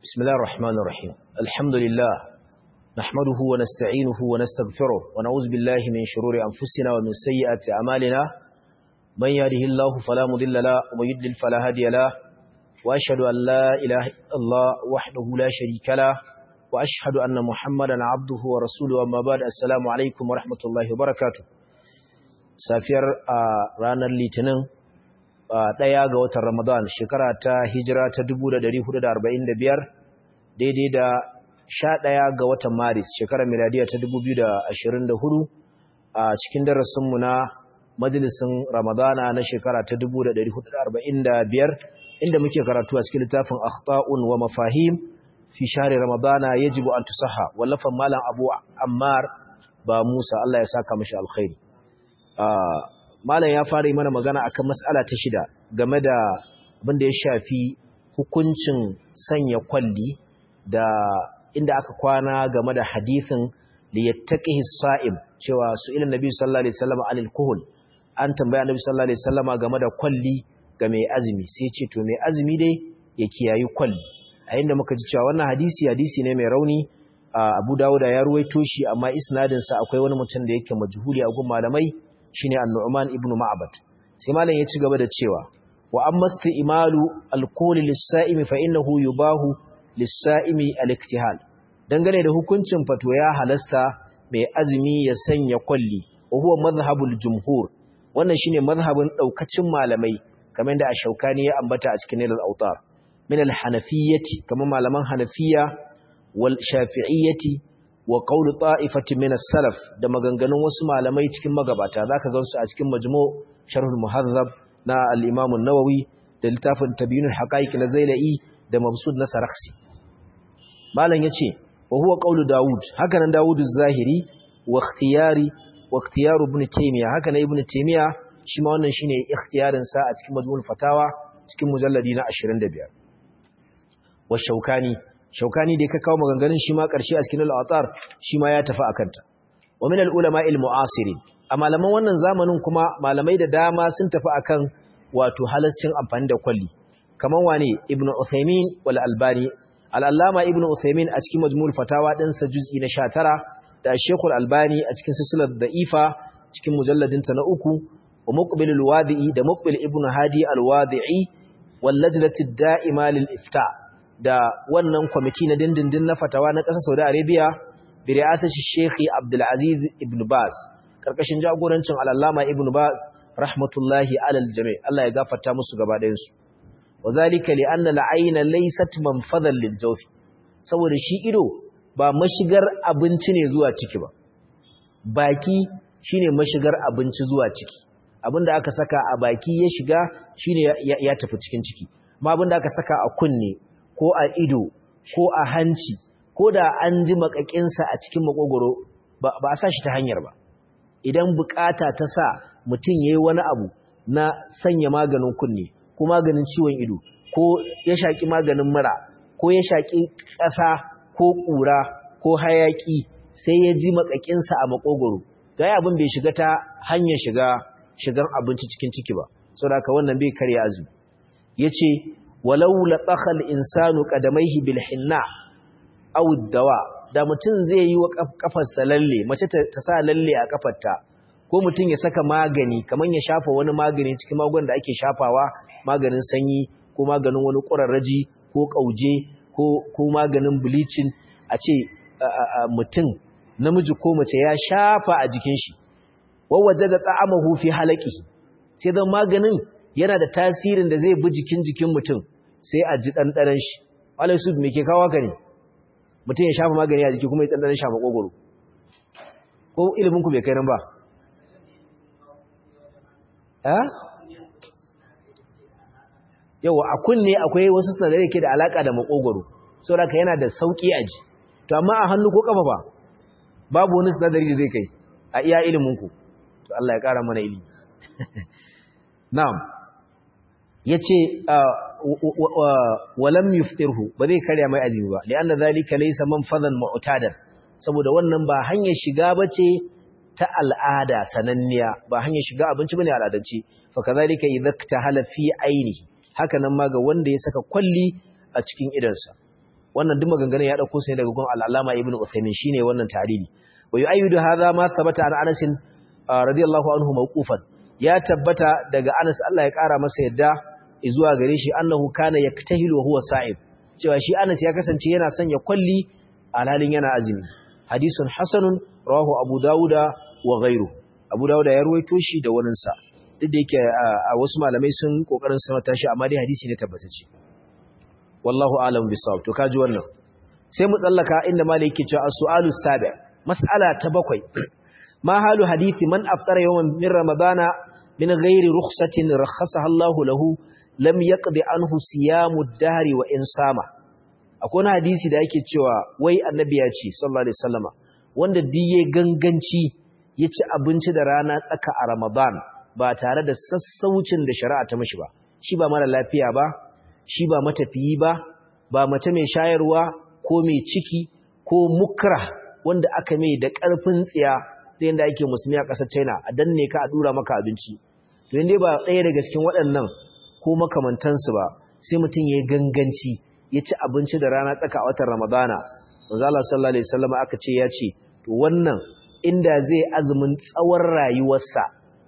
بسم الله الرحمن الرحيم الحمد لله نحمده ونستعينه ونستغفره ونعوذ بالله من شرور أنفسنا ومن سيئات أعمالنا من يهده الله فلا مضل له ومن يضلل فلا هادي له وأشهد أن لا إله إلا الله وحده لا شريك له وأشهد أن محمدا عبده ورسوله أما بعد السلام عليكم ورحمة الله وبركاته سافر رانا litinin ɗaya ga watan Ramadan shekara ta hijira ta 1445 daidai da sha ɗaya ga watan Maris shekarar miladiya ta 2024 a cikin darasinmu na majalisin Ramadana na shekara ta 1445 inda muke karatu a cikin littafin akhta'un wa mafahim fi shahri Ramadana yajibu an tusaha wallafan malam Abu Ammar ba Musa Allah ya saka mashi alkhairi malam ya fara yi mana magana akan mas'ala ta shida game da abin da ya shafi hukuncin sanya kwalli da inda aka kwana game da hadithin li yattaqihi sa'im cewa su ila nabi sallallahu alaihi wasallam anil kuhul an tambaya nabi sallallahu alaihi wasallam game da kwalli ga mai azumi sai ce to mai azumi dai ya kiyayi kwalli a inda muka ji cewa wannan hadisi hadisi ne mai rauni Abu Dawud ya ruwaito shi amma isnadin sa akwai wani mutum da yake majhuli a gun malamai shine An-Nu'man ibn Ma'bad sai malam ya ci gaba da cewa wa amma isti'malu al-qawli lis-sa'imi fa innahu yubahu lis-sa'imi al-iktihal dangane da hukuncin fato ya halasta mai azumi ya sanya kwalli wa huwa madhhabul jumhur wannan shine madhhabin daukacin malamai kamar da Ash-Shawkani ya ambata a cikin Nailul Awtar min al-Hanafiyyati kamar malaman Hanafiya wal Shafi'iyyati wa qawlu ta'ifatin min as-salaf da maganganun wasu malamai cikin magabata zaka gansu a cikin majmu' sharhul muhazzab na al-imam an-nawawi da littafin tabyinul haqa'iq na zailai da mabsud na sarakhsi malam yace wa huwa qawlu daud haka nan daud az-zahiri wa ikhtiyari wa ikhtiyar ibn taymiya haka nan ibn taymiya shi ma wannan shine ikhtiyarin sa a cikin majmu'ul fatawa cikin mujalladi na 25 wa shaukani shaukani da ka kawo maganganun shi ma ƙarshe a cikin al'atar shi ma ya tafi a kanta wa min al'ulama il-mu'asirin a malaman wannan zamanin kuma malamai da dama sun tafi akan wato halascin amfani da kwalli kamar wane ibnu uthaymin wal albani al-allama ibnu uthaymin a cikin majmu'ul fatawa din sa juz'i na 19 da shekul albani a cikin silsilar da'ifa cikin mujalladin ta na uku wa muqbil al-wadi'i da muqbil ibnu hadi al-wadi'i wal lajnati ad-da'ima lil-ifta' da wannan kwamiti na dindindin na fatawa na ƙasar Saudi Arabia bi ri'asar Sheikh Abdul Aziz Ibn Baz karkashin jagorancin Al-Allama Ibn Baz rahmatullahi alal jami' Allah ya gafarta musu gaba ɗayan su wazalika li anna al-ayna laysat manfadan lil jawf saboda shi ido ba mashigar abinci ne zuwa ciki ba baki shine mashigar abinci zuwa ciki abinda aka saka a baki ya shiga shine ya tafi cikin ciki amma abinda aka saka a kunne ko a ido ko a hanci ko da an ji makakinsa a cikin makogoro ba a sa shi ta hanyar ba idan bukata ta sa mutum ya yi wani abu na sanya maganin kunne ko maganin ciwon ido ko ya shaƙi maganin mura ko ya shaƙi ƙasa ko ƙura ko hayaƙi sai ya ji makakinsa a makogoro ga abin bai shiga ta hanyar shiga shigan abinci cikin ciki ba saboda haka wannan bai karya azumi yace walau latsakha al-insanu qadamaihi bil hinna aw dawa da mutun zai yi wa kafarsa lalle mace ta sa lalle a kafarta ko mutun ya saka magani kaman ya shafa wani magani cikin magungunan da ake shafawa maganin sanyi ko maganin wani ƙurarraji ko kauje ko ko maganin bleaching a ce mutun namiji ko mace ya shafa a jikin shi wawaje da ta'amahu fi halaqi sai dan maganin yana da tasirin da zai bi jikin jikin mutum sai a ji ɗanɗanen shi walai su me ke kawo ka ne mutum ya shafa magani a jiki kuma ya ɗanɗanen shafa ƙogoro ko iliminku bai kai nan ba yau a kunne akwai wasu sinadarai ke da alaƙa da maƙogoro sau da yana da sauƙi a ji to amma a hannu ko ƙafa ba babu wani sinadari da zai kai a iya iliminku to Allah ya ƙara mana ilimi na'am yace walam yuftirhu ba zai karya mai azumi ba lianna zalika laysa manfadan mu'tadan saboda wannan ba hanyar shiga bace ta al'ada sananniya ba hanyar shiga abinci bane al'adance fa kazalika idza hala fi ainihi haka nan ma ga wanda ya saka kwalli a cikin idansa wannan duk maganganun ya dauko sai daga gun al-Allama Ibn Uthaymeen shine wannan ta'lili wa yu'ayyidu hadha ma thabata an Anas radiyallahu anhu mawqufan ya tabbata daga Anas Allah ya kara masa yadda zuwa gare shi annahu kana yaktahilu wa huwa sa'ib cewa shi Anas ya kasance yana sanya kwalli alhalin yana azumi hadisun hasanun rawahu Abu Dawuda wa ghayru Abu Dawuda ya ruwaito shi da wani sa duk da yake a wasu malamai sun kokarin sanata shi amma dai hadisi ne tabbatacce wallahu a'lam bisawab to kaji wannan sai mu tsallaka inda malai yake cewa as-su'alu sabi mas'ala ta bakwai ma halu hadisi man aftara yawman min ramadana min ghairi rukhsatin rakhasaha Allahu lahu lam yaqdi anhu siyamu ad-dahri wa in sama akwai wani hadisi da yake cewa wai annabi ya ce sallallahu alaihi wasallama wanda diye ganganci ya ci abinci da rana tsaka a ramadan ba tare da sassaucin da shari'a ta mashi ba shi ba mara lafiya ba shi ba matafiyi ba ba mace mai shayarwa ko mai ciki ko mukra wanda aka mai da ƙarfin tsiya da yadda ake musulmi a ƙasar china a danne ka a dura maka abinci to yadda ba ɗaya daga cikin waɗannan ko makamantansu ba sai mutum ya yi ganganci ya ci abinci da rana tsaka a watan ramadana manzala sallallahu alaihi wasallam aka ce ya ce to wannan inda zai azumin tsawon rayuwarsa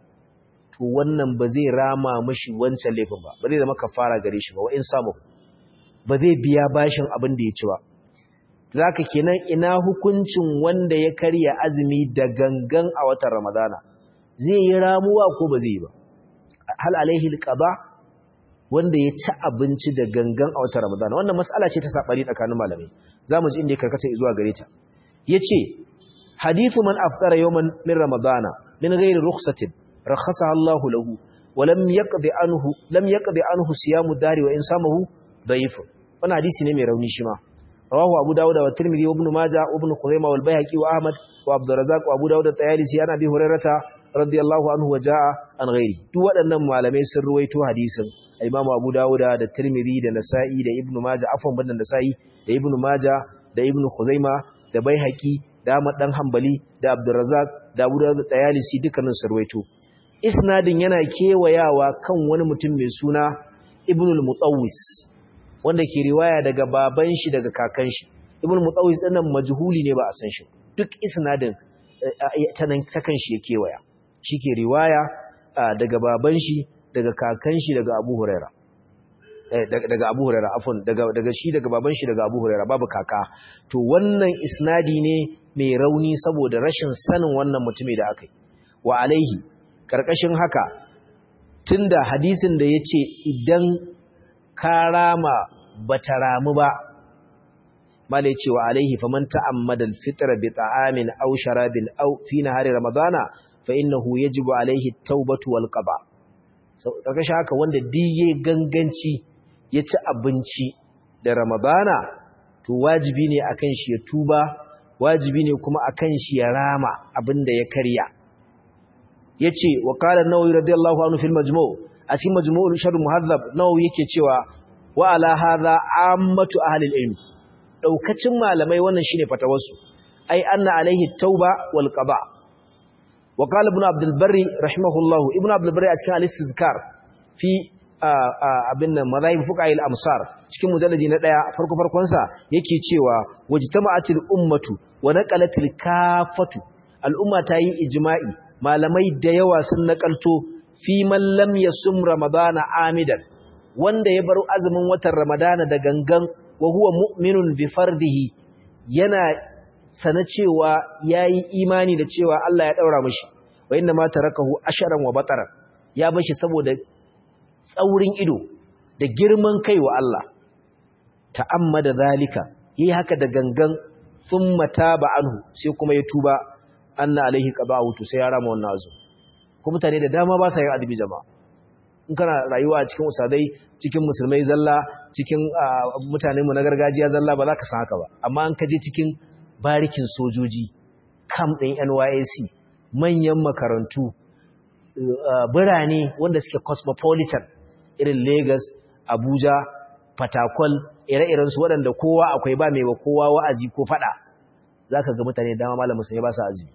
to wannan ba zai rama mashi wancan laifin ba ba zai zama kafara gare shi ba wa in samu ba zai biya bashin abin da ya ci ba zaka kenan ina hukuncin wanda ya karya azumi da gangan a watan ramadana zai yi ramuwa ko ba zai yi ba hal alaihi alqaba wanda ya ci abinci da gangan a watan ramadana wannan mas'ala ce ta sabani tsakanin malamai zamu ji inda ya karkata zuwa gare ta yace hadithu man aftara yawman min ramadana min ghairi rukhsatin rakhasaha Allah lahu wa lam yaqdi anhu lam yaqdi anhu siyamu dari wa insamahu da'if wannan hadisi ne mai rauni shi ma rawahu abu dawud wa tirmidhi wa ibn majah wa ibn khuzaimah wal bayhaqi wa ahmad wa abd arrazzaq wa abu dawud at-tayalisi ana bi hurairata radiyallahu anhu wa jaa an ghairi duk waɗannan malamai sun ruwaito hadisin imamu abu dawud da tirmidhi da nasa'i da ibn majah afwan bandan nasa'i da ibn majah da ibn khuzaimah da bayhaqi da ahmad dan hanbali da abd arrazzaq da abu dawud at-tayalisi dukkanin sun ruwaito isnadin yana kewayawa kan wani mutum mai suna ibn al-mutawwis wanda ke riwaya daga baban shi daga kakan shi ibn mutawis din nan majhuli ne ba a san shi duk isnadin ta nan ta kan shi ya kewaya shike riwaya daga baban shi daga kakan shi daga Abu Huraira daga Abu Huraira afwan daga daga shi daga baban shi daga Abu Huraira babu kaka to wannan isnadi ne mai rauni saboda rashin sanin wannan mutumi da akai wa alaihi karkashin haka tunda hadisin da yace idan ka rama ba ta ramu ba malai cewa alaihi faman ta'ammada al-fitra bi ta'amin aw sharabin aw fi nahari ramadana fa innahu yajibu alaihi at-taubatu wal qada so kaga haka wanda diye ganganci ya ci abinci da ramadana to wajibi ne akan shi ya tuba wajibi ne kuma akan shi ya rama abinda ya karya yace wa qala an-nawawi radiyallahu anhu fil majmu' a cikin majmu'ul sharh muhazzab nawawi yake cewa wa ala hadha ammatu ahli al-ilm daukacin malamai wannan shine fatawarsu ai anna alaihi tauba wal qada wa qala ibn abd al-barri rahimahullah ibn abd al-barri a cikin al-istizkar fi abin nan madhahib fuqaha al-amsar cikin mujalladi na daya farko farkon sa yake cewa wajtama'atil ummatu wa naqalatil kafatu al-umma ta yi ijma'i malamai da yawa sun nakalto fi man lam yasum ramadana amidan wanda ya bar azumin watan ramadana da gangan wa huwa mu'minun bi fardihi yana sana cewa yayi imani da cewa Allah ya daura mishi wa inna ma tarakahu asharan wa batara ya bashi saboda tsaurin ido da girman kai wa Allah ta'ammada zalika yi haka da gangan thumma taba anhu sai kuma ya tuba anna alaihi qada'u to sai ya rama wannan azu ko mutane da dama ba sa yin adabi jama'a in kana rayuwa cikin usadai cikin musulmai zalla cikin mutane mu na gargajiya zalla ba za ka san haka ba amma an kaje cikin barikin sojoji kam ɗin NYSC manyan makarantu birane wanda suke cosmopolitan irin Lagos Abuja Fatakwal ire-iren su waɗanda kowa akwai ba mai ba kowa wa'azi ko fada zaka ga mutane dama malamin sai ba su azumi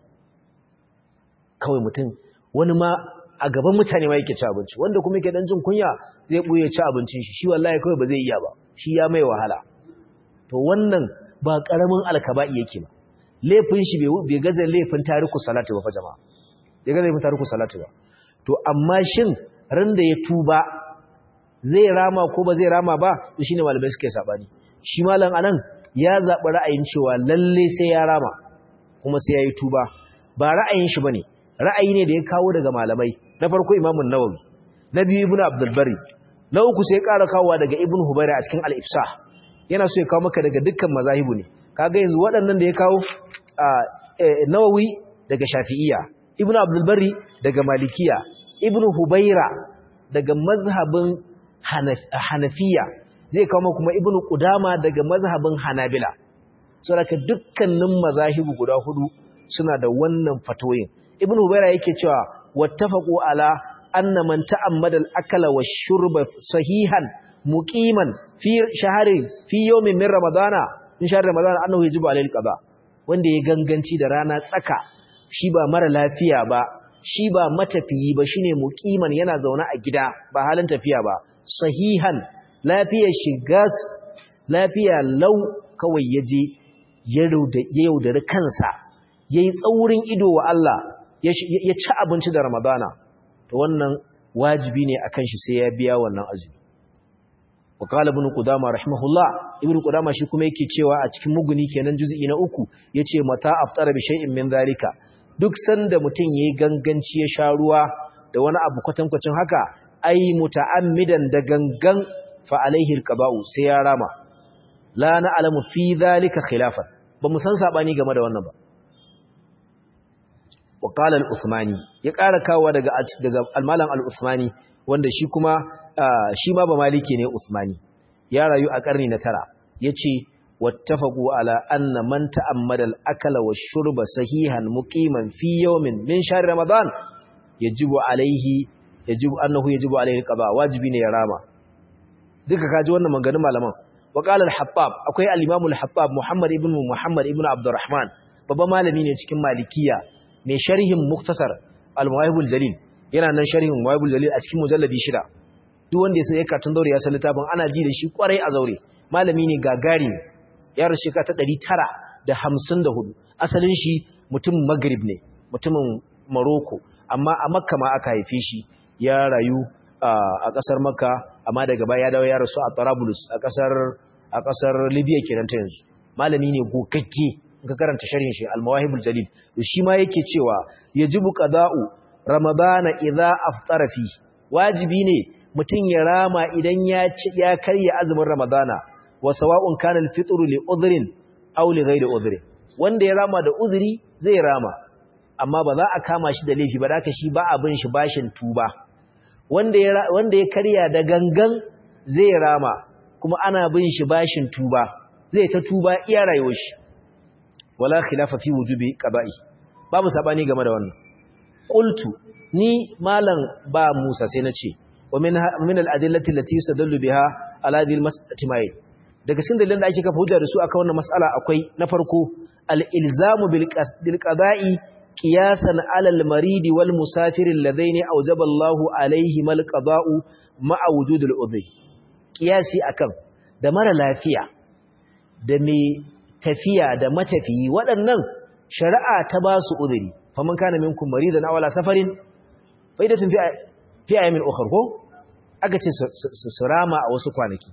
kawai mutum wani ma a gaban mutane ma yake ci abinci wanda kuma yake dan jin kunya zai buye ci abincin shi shi wallahi kawai ba zai iya ba shi ya mai wahala to wannan ba karamin alkaba'i yake ba laifin shi bai gaza laifin tariku salatu ba fa jama'a bai gaza laifin tariku salatu ba to amma shin ran da ya tuba zai rama ko ba zai rama ba to shine malamai suke sabani shi malam anan ya zaɓi ra'ayin cewa lalle sai ya rama kuma sai ya yi tuba ba ra'ayin shi bane ra'ayi ne da ya kawo daga malamai na farko imamun nawawi na biyu ibnu abdul bari na uku sai ya ƙara kawowa daga ibnu hubayra a cikin al-ifsah yana so ya kawo maka daga dukkan mazahibu ne kaga yanzu waɗannan da ya kawo nawawi daga shafi'iyya ibnu abdul bari daga malikiya ibnu hubayra daga mazhabin hanafiya zai kawo kuma ibnu qudama daga mazhabin hanabila saboda dukkanin mazahibu guda hudu suna da wannan fatoyin ibnu hubayra yake cewa wattafaqu ala anna man ta'ammada al-akala wash-shurba sahihan muqiman fi shahrin fi yawmin min ramadana in shahr ramadana annahu yajibu alayhi al-qada wanda ya ganganci da rana tsaka shi ba mara lafiya ba shi ba matafiyi ba shine muqiman yana zaune a gida ba halin tafiya ba sahihan lafiyar shigas lafiya lau kawai yaje ya yaudari kansa yayi tsaurin ido wa Allah ya ci abinci da ramadana to wannan wajibi ne akan shi sai ya biya wannan azumi وقال ابن قدامه رحمه الله ابن قدامه shi kuma yake cewa a cikin muguni kenan juz'i na uku yace mata aftara bi shay'in min zalika duk sanda mutun yayi ganganci ya sha ruwa da wani abu kwatankwacin haka ai muta'ammidan da gangan fa alaihi alqaba'u sai ya rama la na'lamu fi zalika khilafan ba mu san sabani game da wannan ba wa qala al-usmani ya ƙara kawo daga daga al-malam al-usmani wanda shi kuma shi ma ba maliki ne Usmani ya rayu a karni na tara yace wattafaqu ala anna man ta'ammada al-akala wash-shurba sahihan muqiman fi yawmin min shahr ramadan yajibu alayhi yajibu annahu yajibu alayhi al-qada wajibi ne ya rama duka kaji wannan maganganun malaman wa qala al-habbab akwai al-imam al-habbab muhammad ibn muhammad ibn abdurrahman babban malami ne cikin malikiya mai sharhin muktasar al-muwahibul jalil yana nan sharhin muwahibul jalil a cikin mujalladi shida duk wanda ya sai katun zaure ya san littafin ana ji da shi kwarai a zaure malami ne gagari ya rasu shekara ta 954 asalin shi mutum maghrib ne mutumin Morocco amma a Makka ma aka haife shi ya rayu a kasar Makka amma daga baya ya dawo ya rasu a Tarabulus a kasar a kasar Libya kenan ta yanzu malami ne gogagge in ka karanta sharhin shi Al-Mawahibul Jalil shi ma yake cewa yajibu qada'u ramadana idza aftara fi wajibi ne mutum ya rama idan ya ci ya karya azumin ramadana wa sawa'un kana al-fitru li udhrin aw li ghayri udhrin wanda ya rama da uzuri zai rama amma ba za a kama shi da laifi ba da shi ba abin shi bashin tuba wanda ya wanda ya karya da gangan zai rama kuma ana bin shi bashin tuba zai ta tuba iya rayuwar shi wala khilafa fi wujubi qada'i babu sabani game da wannan qultu ni malam ba Musa sai nace wa min min al-adillati allati yastadallu biha ala hadhihi al-mas'alati mai daga cikin dalilan da ake kafa hujja da su akan wannan mas'ala akwai na farko al-ilzamu bil qada'i qiyasan ala al-marid wal musafir alladhaini awjaba Allahu alayhim al-qada'u ma'a wujud al-udhi qiyasi akan da mara lafiya da mai tafiya da matafiyi waɗannan shari'a ta ba su udhuri faman kana minkum maridan aw ala safarin faidatun fi fi ayamin ukhra ko aka ce su rama a wasu kwanaki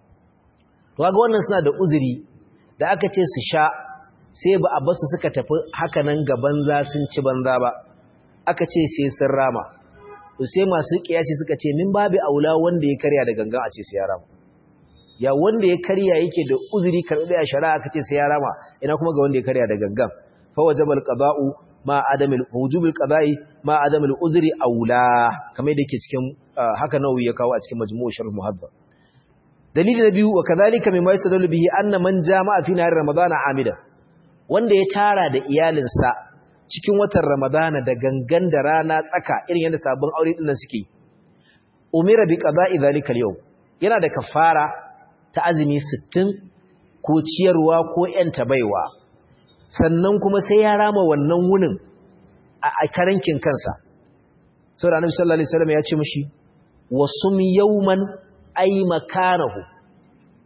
to kaga wannan suna da uzuri da aka ce su sha sai ba a basu suka tafi haka nan ga banza sun ci banza ba aka ce sai sun rama to sai masu kiyasi suka ce min babu aula wanda ya karya da gangan a ce sai ya rama ya wanda ya karya yake da uzuri karɓi a shari'a aka ce sai ya rama ina kuma ga wanda ya karya da gangan fa wajabal qada'u ma adamil wujubul qada'i ma adamil uzri aula kamar da yake cikin haka nawawi ya kawo a cikin majmu'u sharh muhaddab dalili na biyu wa kadhalika mimma yastadallu bihi anna man jama'a fi nahar ramadana amida wanda ya tara da iyalinsa cikin watan ramadana da gangan da rana tsaka irin yadda sabon aure din suke umira bi qada'i dhalika al yana da kafara ta azumi 60 ko ciyarwa ko yanta baiwa sannan kuma sai ya rama wannan wunin a karankin kansa sau da annabi sallallahu alaihi wasallam ya ce mishi wasum yawman ay makanahu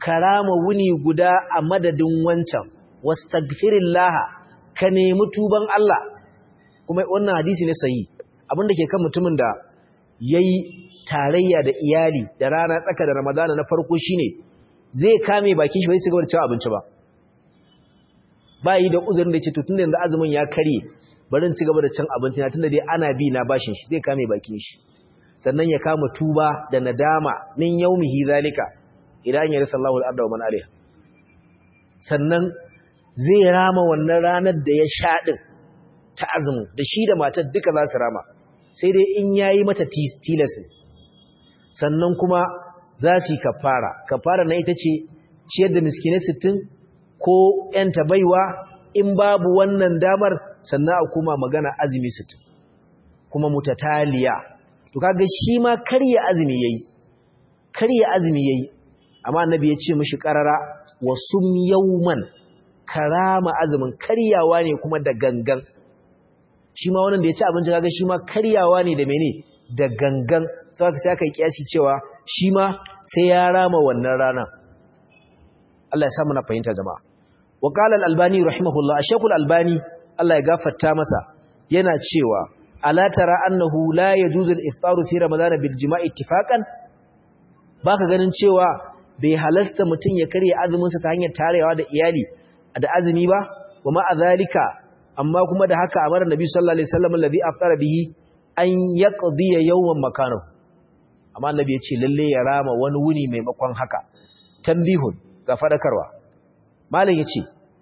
karama wuni guda a madadin wancan wastaghfirillah ka nemi tuban Allah kuma wannan hadisi ne sahihi abinda ke kan mutumin da yayi tarayya da iyali da rana tsaka da Ramadana na farko shine zai kame bakin shi bai ci gaba da cin abinci ba ba yi da uzurin da ce to tunda yanzu azumin ya kare bari in ci gaba da cin abinci na tunda dai ana bi na bashin shi zai kame bakin shi sannan ya kama tuba da nadama min yaumihi zalika idan ya rasa Allahu al-arda wa man alaiha sannan zai rama wannan ranar da ya sha din ta azumin da shi da matar duka za su rama sai dai in yayi mata tilas sannan kuma za su yi kafara kafara na ita ce ciyar da miskinai sittin ko ‘yanta baiwa in babu wannan damar sannan a kuma magana azumi sittin kuma mutataliya to kaga shi ma karya azumi yayi karya azumi yayi amma annabi ya ce mishi karara wa sum yawman karama azumin karyawa ne kuma da gangan shi ma wannan da ya ci abinci kaga shi ma karyawa ne da mene da gangan sai sai aka yi kiyasi cewa shi ma sai ya rama wannan rana Allah ya sa mu na fahimta jama'a wa qala al-albani rahimahullah ash-shaykh al-albani Allah ya gafarta masa yana cewa ala tara annahu la yajuzu al-iftaru fi ramadan bil jima'i ittifaqan baka ganin cewa bai halasta mutun ya karya azumin sa ta hanyar tarewa da iyali da azumi ba wa ma azalika amma kuma da haka amara nabi sallallahu alaihi wasallam alladhi aftara bihi an yaqdiya yawman makanahu amma annabi ya ce lalle ya rama wani wuni maimakon haka tambihun ga fadakarwa malam yace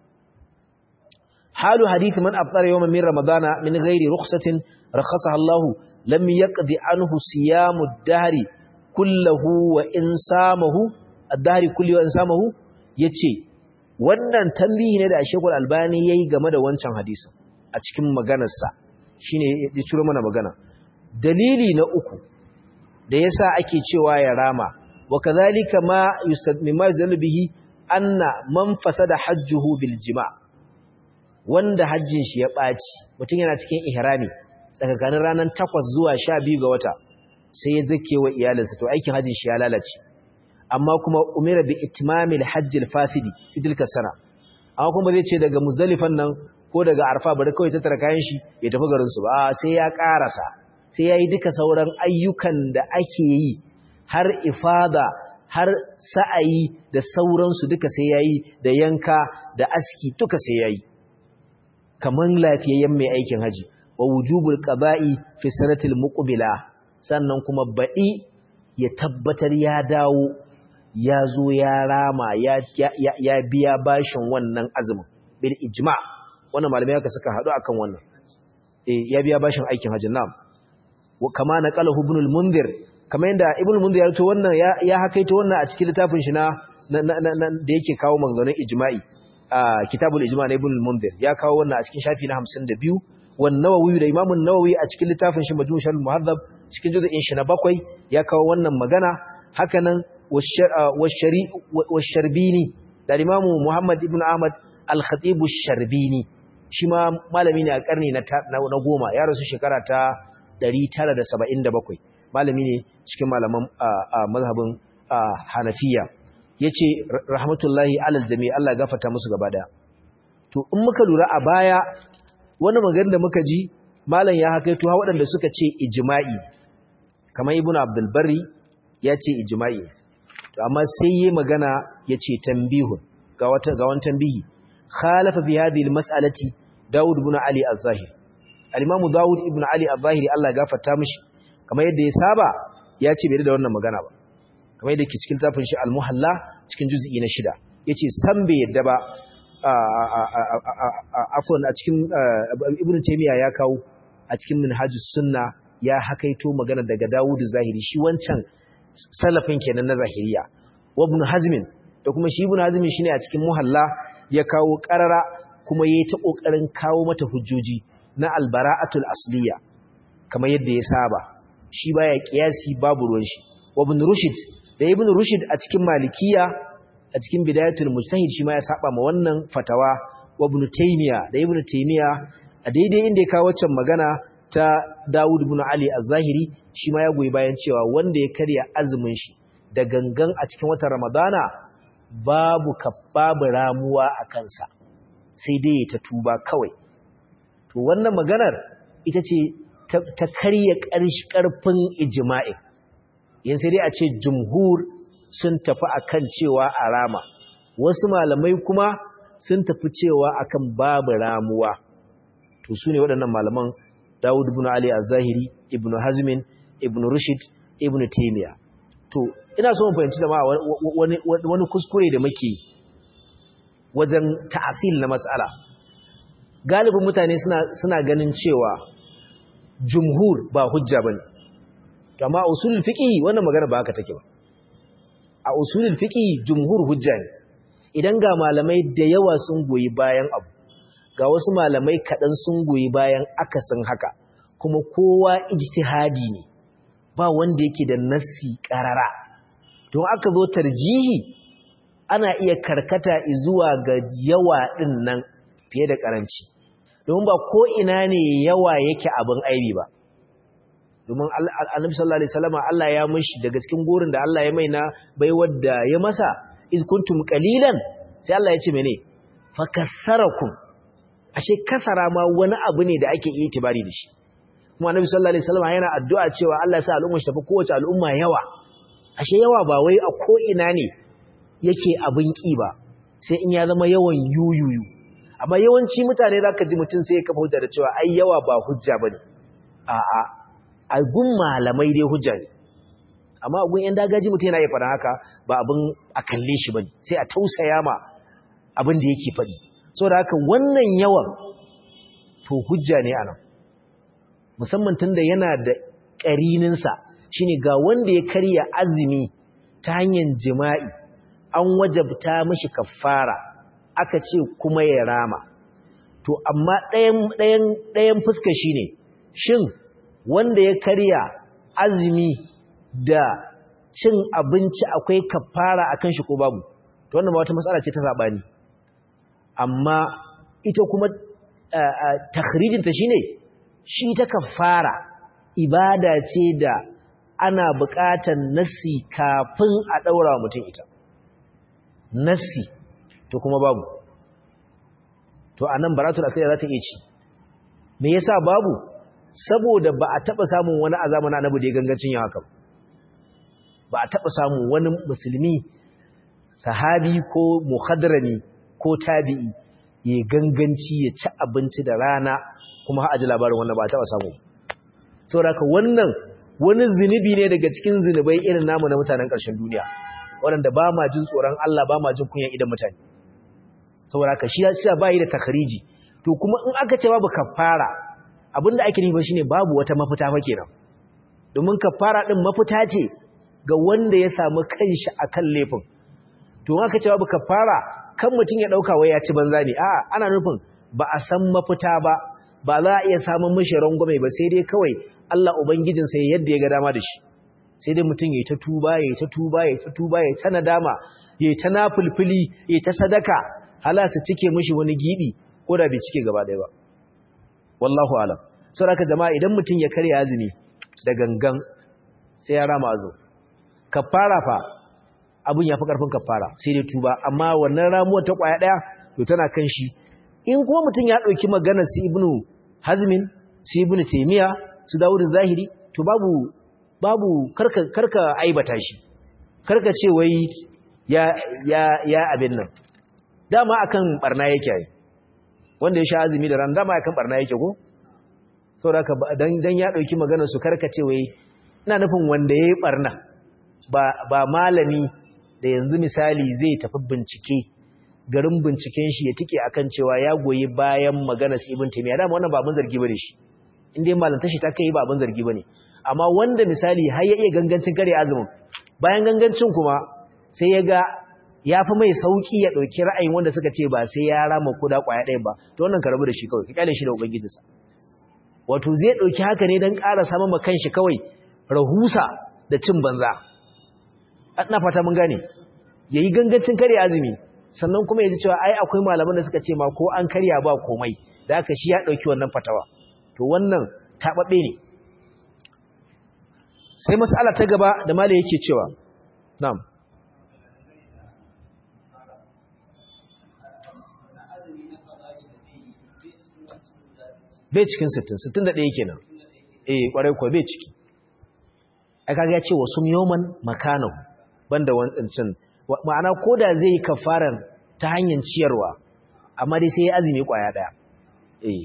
halu hadith man aftara yawman min ramadana min ghairi rukhsatin rakhasaha Allah lam yaqdi anhu siyamu ad-dahri kullahu wa in samahu ad-dahri kulli wa in samahu yace wannan tambihi ne da Sheikhul Albani yayi game da wancan hadisin a cikin maganarsa shine ya ciro mana magana dalili na uku da yasa ake cewa ya rama wa kadhalika ma yustadmima yuzallu bihi anna man fasada hajjuhu bil jima' wanda hajjin shi ya baci mutum yana cikin ihrami tsakanin ranar 8 zuwa 12 ga wata sai ya zake wa iyalinsa to aikin hajjin shi ya lalace amma kuma umira bi itmamil hajjil fasidi fi tilka sana amma kuma zai ce daga muzdalifan nan ko daga arfa bari kawai tattara kayan shi ya tafi garin su ba sai ya karasa sai yayi duka sauran ayyukan da ake yi har ifada har sa'ayi da sauransu duka sai yayi da yanka da aski duka sai yayi kaman lafiyayyen mai aikin haji wa wujubul qaba'i fi sanatil muqbila sannan kuma baɗi ya tabbatar ya dawo ya zo ya rama ya biya bashin wannan azumin bil ijma wannan malamai haka suka haɗu akan wannan eh ya biya bashin aikin hajjin nam wa kama naqalahu ibn al-munzir kama yanda ibn al-munzir ya to wannan ya hakaito wannan a cikin littafin shi na da yake kawo maganganun ijma'i a kitabul ijma na ibn al-munzir ya kawo wannan a cikin shafi na 52 wan nawawi da imam an-nawawi a cikin littafin shi majmu' al-muhaddab cikin juz'in shi na bakwai ya kawo wannan magana hakanan washarbini da imamu Muhammad ibn Ahmad al-Khatib sharbini shi ma malami ne a karni na goma ya rasu shekara ta 977 malami ne cikin malaman mazhabin Hanafiya yace rahmatullahi alal jami' Allah gafarta musu gaba daya to in muka lura a baya wani magana da muka ji malam ya hakaito ha waɗanda suka ce ijma'i kamar ibnu abdul barri ya ce ijma'i to amma sai yi magana ya ce tambihun ga wata ga wani tambihi khalafa fi hadhihi almas'alati Dawud ibn Ali az-Zahiri al-Imam Dawud ibn Ali az-Zahiri Allah gafarta mishi kamar yadda ya saba ya ce bai da wannan magana ba kamar yadda ke cikin tafin shi al-Muhalla cikin juz'i na shida yace san bai yadda ba afwan a cikin Ibn Taymiyyah ya kawo a cikin Minhajus Sunna ya hakaito magana daga Dawud az-Zahiri shi wancan salafin kenan na zahiriya wa ibn hazmin da kuma shi ibn hazmin shine a cikin muhalla ya kawo qarara kuma yayi ta kokarin kawo mata hujjoji na albara'atul asliya kamar yadda ya saba shi baya kiyasi babu ruwan shi wa ibn rushd da ibn rushd a cikin malikiya a cikin bidayatul mujtahid shi ma ya saba ma wannan fatawa wa ibn taymiya da ibn taymiya a daidai inda ya kawo waccan magana ta Dawud ibn Ali az-Zahiri shi ma ya goyi bayan cewa wanda ya karya azumin shi da gangan a cikin watan Ramadana babu babu ramuwa a kansa sai dai ta tuba kawai to wannan maganar ita ce ta karya ƙarfin ijma'i yin sai dai a ce jumhur sun tafi akan cewa a rama wasu malamai kuma sun tafi cewa akan babu ramuwa to su ne waɗannan malaman Dawud ibn Ali az-Zahiri ibn Hazmin ibn Rushd ibn Taymiyyah to ina so mu fahimci da ma wani wani kuskure da muke wajen ta'asil na mas'ala galibin mutane suna suna ganin cewa jumhur ba hujja bane to amma usulul fiqh wannan magana ba haka take ba a usulul fiqh jumhur hujja ne idan ga malamai da yawa sun goyi bayan abu ga wasu malamai kaɗan sun goyi bayan akasin haka kuma kowa ijtihadi ne ba wanda yake da nassi ƙarara don aka zo tarjihi ana iya karkata zuwa ga yawa ɗin nan fiye da ƙaranci domin ba ko ina ne yawa yake abin aibi ba domin annabi sallallahu alaihi wasallam Allah ya mishi daga cikin gurin da Allah ya mai na baiwar da ya masa iz kuntum qalilan sai Allah ya ce mene fakassarakum ashe kasara ma wani abu ne da ake iya tibari da shi kuma annabi sallallahu alaihi wasallam yana addu'a cewa Allah ya sa al'umma shi tafi kowace al'umma yawa ashe yawa ba wai a ko ina ne yake abin ki ba sai in ya zama yawan yuyuyu amma yawanci mutane zaka ji mutum sai ya kafa hujja da cewa ai yawa ba hujja bane a'a a gun malamai dai hujja ne amma a gun yan dagaji mutum yana iya faɗa haka ba abin a kalle shi bane sai a tausaya ma abin da yake faɗi saboda haka wannan yawan to hujja ne anan musamman tunda yana da ƙarininsa shine ga wanda ya karya azumi ta hanyar jima'i an wajabta mashi kafara aka ce kuma ya rama to amma ɗayan ɗayan fuska shine shin wanda ya karya azumi da cin abinci akwai kafara akan shi ko babu to wannan ba wata matsala ce ta sabani amma ita kuma takhrijinta shine shi ta kafara ibada ce da ana buƙatar nassi kafin a daura mutum ita nassi to kuma babu to anan baratul asiri za ta iya ci me yasa babu saboda ba a taba samun wani azamana annabi da ya gangancin yin haka ba a taba samun wani musulmi sahabi ko muhadrami ko tabi'i ya ganganci ya ci abinci da rana kuma haɗa ji labarin wannan ba taɓa samu saboda wannan wani zunubi ne daga cikin zunubai irin namu na mutanen ƙarshen duniya waɗanda ba ma jin tsoron Allah ba ma jin kunya idan mutane saboda ka shi ya ba yi da takariji to kuma in aka ce babu kafara abinda ake nufi shine babu wata mafita fa kenan domin kafara din mafita ce ga wanda ya samu kanshi akan laifin to in aka ce babu kafara kan mutum ya ɗauka wai ya ci banza ne a ana nufin ba a san mafita ba ba za a iya samun mashi rangwame ba sai dai kawai Allah Ubangijin sai yadda ya ga dama da shi sai dai mutum ya ta tuba ya ta tuba ya ta tuba ya ta nadama ya ta nafulfuli ya ta sadaka hala su cike mashi wani gibi ko da bai cike gaba ɗaya ba wallahu alam saboda jama'a idan mutum ya karya azumi da gangan sai ya rama azu kafara fa abin ya fi ƙarfin kafara sai dai tuba amma wannan ramuwar ta ƙwaya ɗaya to tana kan shi in kuma mutum ya ɗauki maganar su ibnu hazmin su ibnu taimiya su dawudu zahiri to babu babu karka karka aibata shi karka ce wai ya ya ya abin nan dama akan barna yake ai wanda ya sha azumi da ran dama akan barna yake ko saboda dan dan ya ɗauki maganar su karka ce wai ina nufin wanda yayi barna ba ba malami da yanzu misali zai tafi bincike garin binciken shi ya tike akan cewa ya goyi bayan magana su ibn taymiya dama wannan ba abin zargi bane shi indai malanta shi ta kai ba abin zargi bane amma wanda misali har ya iya gangancin kare azumin bayan gangancin kuma sai ya ga ya fi mai sauki ya dauki ra'ayin wanda suka ce ba sai ya rama kuda kwaya ɗaya ba to wannan ka rabu da shi kawai ka kyale shi da ubangijinsa wato zai dauki haka ne dan ƙara samun ma kanshi kawai rahusa da cin banza ina fata mun gane yayi gangancin kare azumi sannan kuma yaji cewa ai akwai malaman da suka ce ma ko an karya ba komai da haka shi ya dauki wannan fatawa to wannan tababbe ne sai mas'ala ta gaba da malai yake cewa na'am bai cikin 60 61 kenan eh kwarai ko bai ciki ai kaga ya ce wa sum yawman makanahu banda wancan ma'ana koda zai yi kafaran ta hanyar ciyarwa amma dai sai ya azumi kwaya daya eh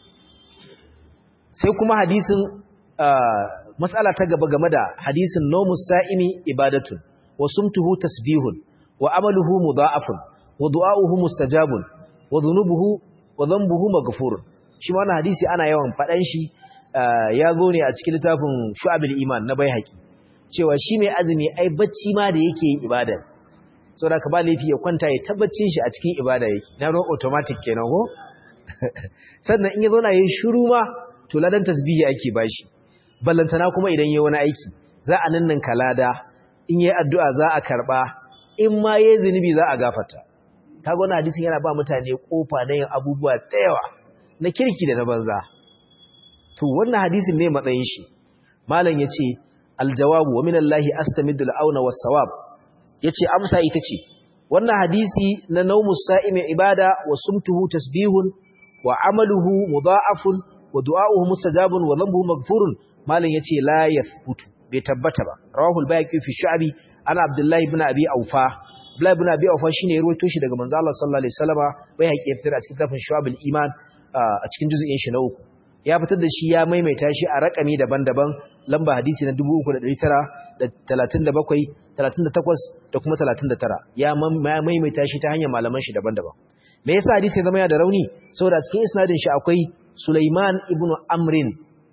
sai kuma hadisin mas'ala ta gaba game da hadisin nomus sa'imi ibadatun wa sumtuhu tasbihun wa amaluhu mudha'afun wa du'a'uhu mustajabun wa dhunubuhu wa dhanbuhu maghfurun shi ma wannan hadisi ana yawan fadan shi ya zo ne a cikin littafin Shu'abul Iman na Baihaqi cewa shi mai azumi ai bacci ma da yake yin ibada saboda ka ba laifi ya kwanta ya tabbacin shi a cikin ibada yake na ruwan automatic kenan ko sannan in ya zo na yin shiru ma to ladan tasbihi ake bashi ballantana kuma idan yayi wani aiki za a nannan kalada in yayi addu'a za a karba in ma yayi zinubi za a gafarta kaga wannan hadisin yana ba mutane kofa na yin abubuwa da yawa na kirki da na banza to wannan hadisin ne matsayin shi malam yace aljawabu wa minallahi astamidul auna was sawab yace amsa ita ce wannan hadisi na naumus sa'imi ibada wa sumtuhu tasbihun wa amaluhu mudha'afun wa du'a'uhu mustajabun wa dhanbuhu maghfurun malam yace la yathbutu bai tabbata ba rawahu al-bayhaqi fi shu'abi ana abdullahi ibn abi aufa abdullahi ibn abi aufa shine ya rawaito shi daga manzo Allah sallallahu alaihi wasallama bayhaqi ya fitar a cikin tafin shu'abul iman a cikin juz'in shi na uku ya fitar da shi ya maimaita shi a rakami daban-daban lamba hadisi na 3937 38 da kuma 39 ya maimaita shi ta hanyar malaman shi daban-daban me yasa hadisi ya zama ya da rauni saboda cikin isnadin shi akwai Sulaiman ibn Amrin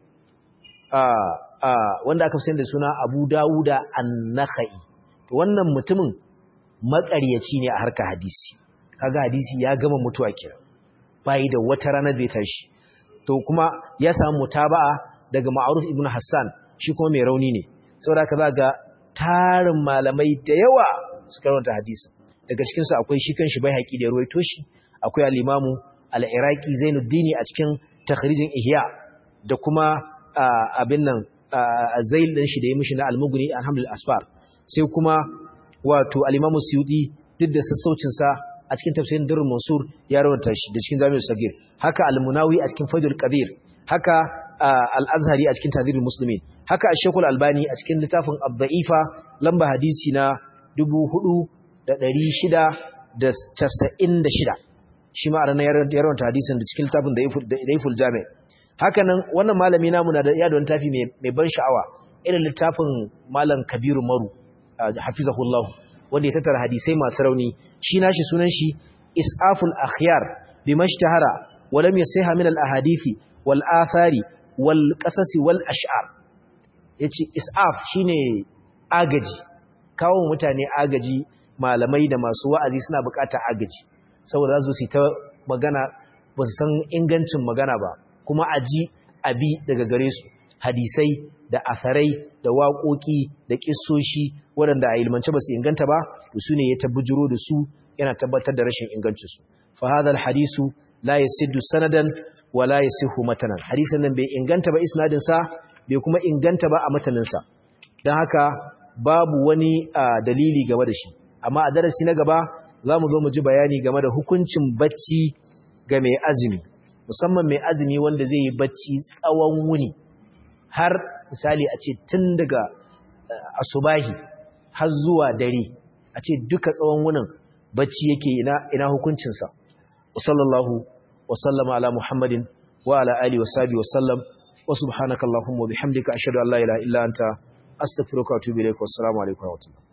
wanda aka fi da suna Abu Dawuda An-Nakhai to wannan mutumin makaryaci ne a harkar hadisi kaga hadisi ya gama mutuwa kenan bai da wata rana bai tashi to kuma ya samu mutaba'a daga Ma'ruf ibn Hassan shi kuma mai rauni ne saboda kaza ga tarin malamai da yawa suka rawanta hadisi daga cikin su akwai shi kanshi bai haƙi da ruwaito shi akwai al-Imamu al-Iraqi Zainuddin a cikin takhrijin Ihya da kuma abin nan zail din shi da ya mishi na al-Mughni alhamdulillah asfar sai kuma wato al-Imamu Suyuti duk da sassaucin sa a cikin tafsirin Durrul Mansur ya rawanta shi da cikin Jami'ul Sagir haka al-Munawi a cikin Faidul Qadir haka al-Azhari a cikin Tadhirul Muslimin haka Sheikh Al-Albani a cikin littafin Ad-Da'ifa lamba hadisi na 4696 shi ma ranar ya rawanta hadisin da cikin littafin Da'iful Jami' haka nan wannan malami namu na da yadda wani tafi mai ban sha'awa irin littafin Malam Kabiru Maru hafizahullahu wanda ya tattara hadisai masu rauni shi nashi sunan shi Is'aful Akhyar bimashtahara wa lam yasiha min al-ahadithi wal athari wal qasasi wal ash'ar yace is'af shine agaji kawo mutane agaji malamai da masu wa'azi suna bukatar agaji saboda za su ta magana ba su san ingancin magana ba kuma aji abi daga gare su hadisai da asarai da waƙoƙi da ƙissoshi waɗanda a ilmance ba su inganta ba da su ne ya tabbujiro da su yana tabbatar da rashin ingancinsu fa hadha hadisu la yasiddu sanadan wa la yasihu matanan hadisin nan bai inganta ba isnadin sa bai kuma inganta ba a matanin sa dan haka babu wani dalili game da shi amma a darasi na gaba zamu zo mu ji bayani game da hukuncin bacci ga mai azumi musamman mai azumi wanda zai yi bacci tsawon wuni har misali a ce tun daga asubahi har zuwa dare a ce duka tsawon wunin bacci yake ina ina hukuncinsa sallallahu wa sallama ala muhammadin wa ala alihi wa sahbihi wa sallam wa subhanakallahumma wa bihamdika ashhadu an la ilaha illa anta astaghfiruka wa atubu ilaik wa assalamu alaikum wa rahmatullahi